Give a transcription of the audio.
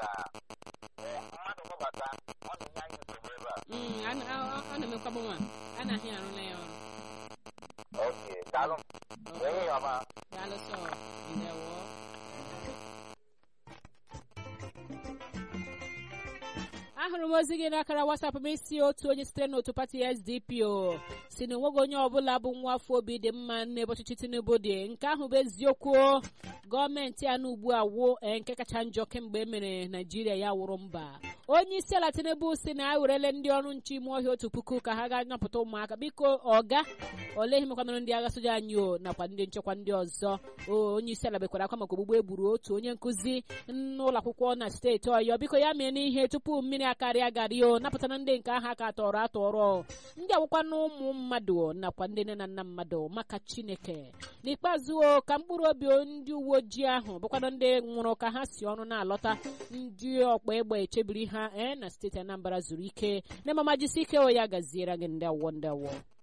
mmadụ gbabata ọ na-enye anyị nsogbu ebe a Mm, a na- a- a na-emekwa mụnwa a na-ahịa arụla ya ọrụ oke daalụ enyi ya ọma daalụ sọ ndewo ahụrụ m ozi gị n'akara wasapụ m isi otu onye sitere n'otu pati sdp o si na onweghị onye ọbụla bụ nwa afọ obi dị mma n'ebe ọchịchị tinubu dị nke ahụ bụ eziokwu o. gọọmenti anụ ugbu a wuo ee, nke kacha njọ kemgbe e mere naijiria ya wụrụ mba onye isi ala tinubu si na a werele ndị ọrụ nche ime ọhịa otu puku ka ha gaa napụta ụmụaka biko ọga olee ihe mekwanụrụ ndị agha soja anyị o nakwa ndị nchekwa ndị ọzọ o onye isi ala bekwara akwa maka ogbugbu e gburu otu onye nkụzi n'ụlọ akwụkwọ na steeti ọyọ biko ya mee n'ihe tupu mmiri akarịa garị o napụtara ndị nke ahụ aka tọrọ atọrọ ndị awụkwa na ụmụ mmadụ nakwa ndị nne na nna mmadụ maka chineke n'ikpeazụ o ka mkpụrụ obi ndị uwe ojii ahụ bụkwanụ ndị nwụrụ ka ha si ọrụ na-alọta ndị ọkpa egbe echebiri ha ee na steeti anambra zuru ike na emamajisi ike o ya gaziere gị ndị awọ ndị awọ